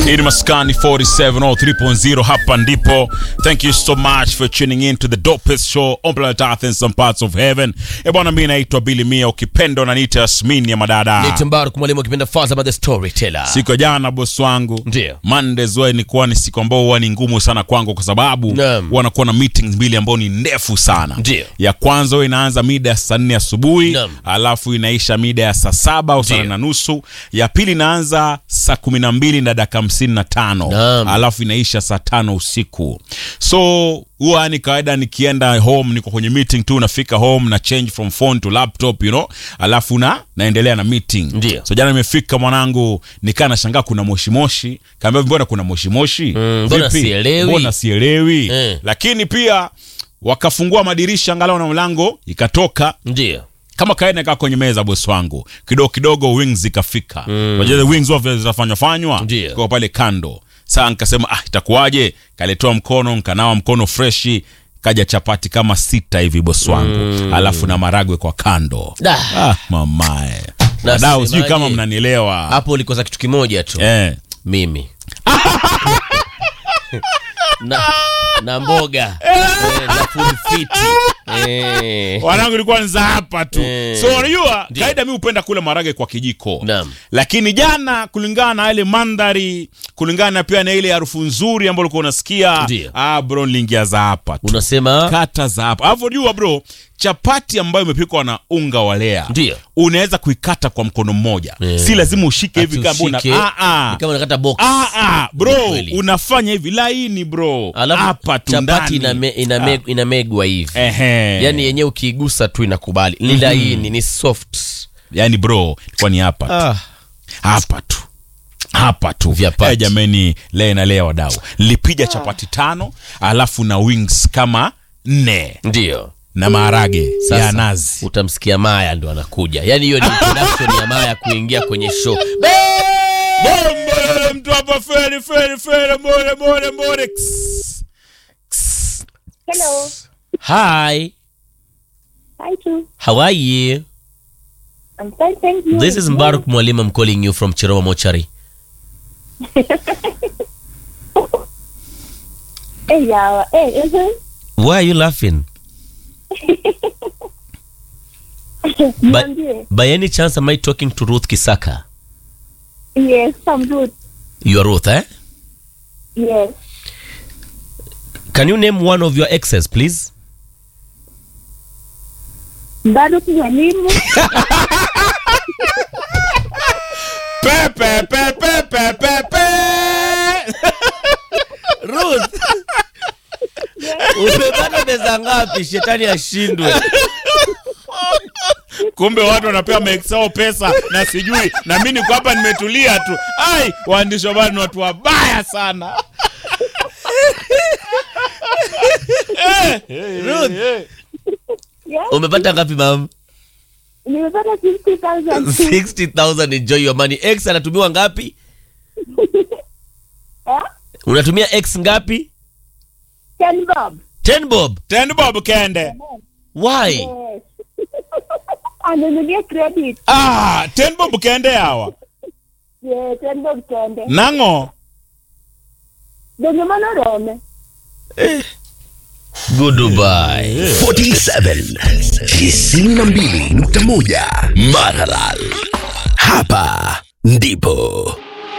Hii ni Maskani 47 or 3.0 hapa ndipo. Thank you so much for tuning in to the dopest show on planet Earth in some parts of heaven. Eh bwana, mimi naitwa Billy Mia, ukipenda unaniita Yasmin ya madada. Ni Timbaru mwalimu akipenda Faza the storyteller. Siku ya jana bosi wangu, Ndio. Mondays huwa ilikuwa ni siku ambao huwa ni ngumu sana kwangu kwa sababu Naam. wanakuwa na meetings mbili ambao ni ndefu sana. Ndio. Ya kwanza huwa inaanza mida ya saa nne asubuhi Naam. alafu inaisha mida ya saa saba au saa Ndio. nane na nusu. Ya pili inaanza saa kumi na mbili na dakika hamsini na tano Naam. alafu inaisha saa tano usiku. So huwa ni kawaida nikienda home, niko kwenye meeting tu, nafika home na change from phone to laptop you know, alafu na naendelea na meeting. Ndio. So jana nimefika mwanangu, nikaa nashangaa kuna moshi moshi, kaambia mbona kuna moshi moshi? Mm, mbona Vipi? sielewi? Mbona sielewi? Eh. Lakini pia wakafungua madirisha angalau na mlango ikatoka Ndio. kama kawaida nikaa kwenye meza bosi wangu kidogo kidogo wings zikafika mm. wings huwa vile zinafanywa fanywa Ndio. kwa pale kando saa nikasema ah itakuwaje kaletoa mkono nkanawa mkono freshi kaja chapati kama sita hivi bosi wangu mm. alafu na maragwe kwa kando Da. ah, mamae Na wadau sijui semaje? kama mnanielewa Hapo ulikosa kitu kimoja tu. eh. Mimi. na, na mboga eh, na food fit. Eh. wanangu ilikuwa nza hapa tu Eh. so unajua Ndio. kawaida mi hupenda kula marage kwa kijiko Naam. lakini jana kulingana na ile mandhari kulingana pia na ile harufu nzuri ambayo ulikuwa unasikia Ndio. ah, bro niliingia za hapa tu Unasema kata za hapa alafu jua bro chapati ambayo imepikwa na unga wa lea Ndio. unaweza kuikata kwa mkono mmoja Eh. si lazima ushike hivi ati kama una ushike, ah, ah. ni kama unakata box. Ah, ah, bro Kweli. unafanya hivi laini bro Alafu hapa tu chapati ndani. iname, iname, inamegwa hivi. Ehe. Yaani yenyewe ukiigusa tu inakubali. Ni laini, ni soft. yani bro ilikuwa ni hapa tu Ah. hapa tu hapa tu Vyapati. Eh, jameni lea na lea wadau nilipiga chapati tano alafu na wings kama nne Ndio. na maharage Sasa, ya nazi utamsikia Maya ndo anakuja. Yaani hiyo ni introduction ya Maya kuingia kwenye show. Bombo, mtu hapa feri feri feri more more more Ks, ks. Hello. Hi, Hi, too. how are you? I'm fine, thank you. This is Mbaruk Mwalimu. I'm calling you from Chiroma Mochari. Hey, yeah. Hey, uh-huh. Why are you laughing? But Niambie. by any chance am I talking to Ruth Kisaka? Yes, I'm good. You are Ruth, eh? Yes. Can you name one of your exes, please? Bado mwalimu. Pe, pe, pe, pe, pe, pe, pe. Ruth. Umepata pesa ngapi? Shetani ashindwe. kumbe watu wanapewa maexao pesa na sijui na mi niko hapa nimetulia tu ai waandishi wa habari ni watu wabaya sana Ruth. Yeah. Umepata ngapi mam? Nimepata 50,000. 60,000 enjoy your money. X anatumiwa ngapi? Eh? Unatumia X ngapi? Ten bob. 10 bob. tend bob kende Why? Yes. Anunulie credit. ah, ten bob kende hawa Yeah, ten bob kende. nang'o Donge mano rome. Goodbye. 47 92.1 Maralal. Hapa ndipo